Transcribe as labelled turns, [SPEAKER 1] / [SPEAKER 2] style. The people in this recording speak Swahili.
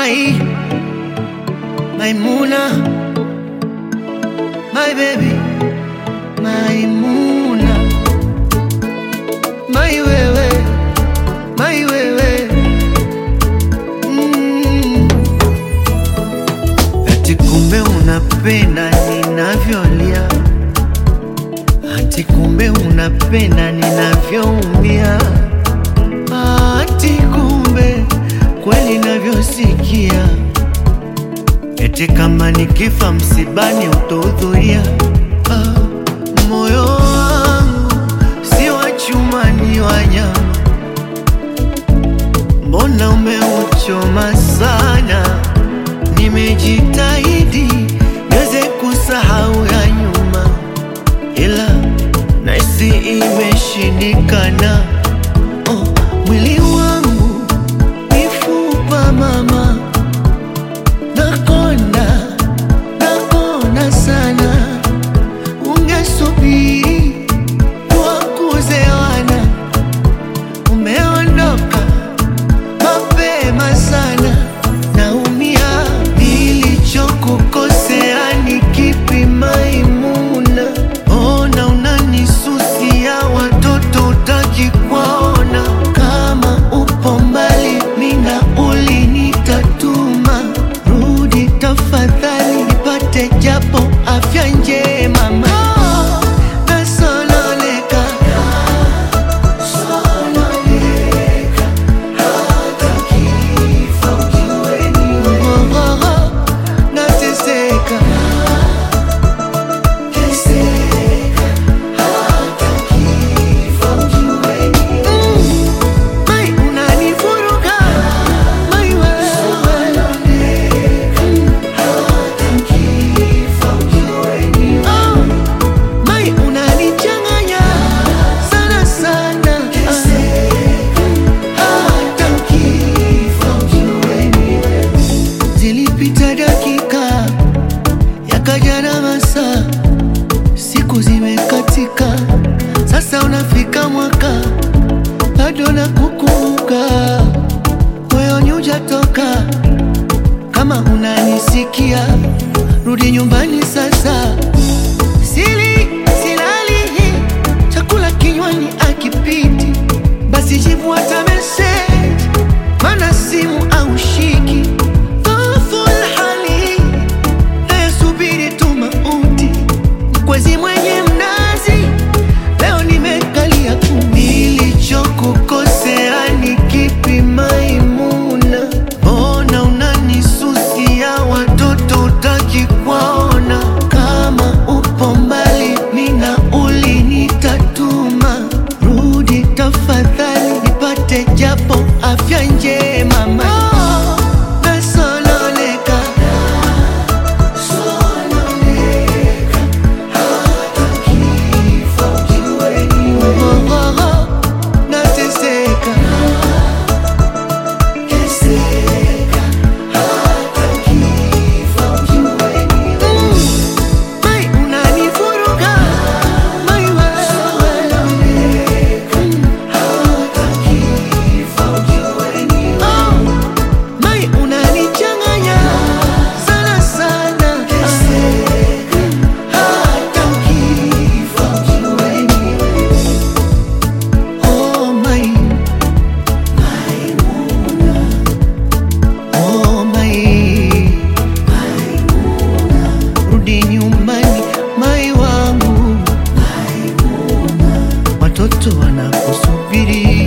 [SPEAKER 1] my Maimuna, my baby, Maimuna, my wewe, my wewe. Mm. Ati kumbe unapenda ninavyolia, ati kumbe unapenda ninavyoumia, ati kumbe kweli navyosikia Eti kama nikifa msibani utahudhuria. Ah, moyo wangu si wa chuma, ni wa nyama. Mbona umeuchoma sana? Nimejitahidi niweze kusahau ya nyuma, ila nahisi imeshindikana. Oh, mwili wangu mifupa mama Nakonda, nakonda sana, ungesubiri wakuzewana. Umeondoka mapema sana, naumia. Nilichokukosea ni kipi Maimuna? Ona unanisusia, watoto utaki kuwaona. Kama upo mbali, mina ulinitatuma Rudi tafadhali, nipate japo afya njema mama. Nasononeka, sononeka, hata kifa ujue ni wewe. Nateseka, teseka, hata kifa ujue ni wewe. Mai unanivuruga, mai wewe. Oh, mai unanichanganya sana sana. Hata ukifa ujue ni wewe. Zilipita dakika yakaja na masaa, siku zimekatika, sasa unafika mwaka bado nakukumbuka, moyoni hujatoka. Kama unanisikia, rudi nyumbani sasa. Sili silali, chakula kinywani akipiti, basi jibu hata message, mana simu au shiki. Dhoful hali nayesubiri tu mauti, mkwezi mwenye mnazi, leo nimekalia kumi. Nilichokukosea ni kipi Maimuna? Mbona unanisusia, watoto utaki kuwaona? Kama upo mbali, mina ulinitatuma. Rudi tafadhali, nipate japo afya njema mama. Nasononeka, sononeka, hata kifa ujue ni wewe. Nateseka, teseka, hata kifa ujue ni wewe. Mai unanivuruga, mai wewe. Hata kifa ujue ni wewe. Mai unanichanganya sana sana. Hata ukifa ujue ni wewe. Oh, Mai. Oh, Mai. Rudi nyumbani, Mai wangu. Watoto wanakusubiri.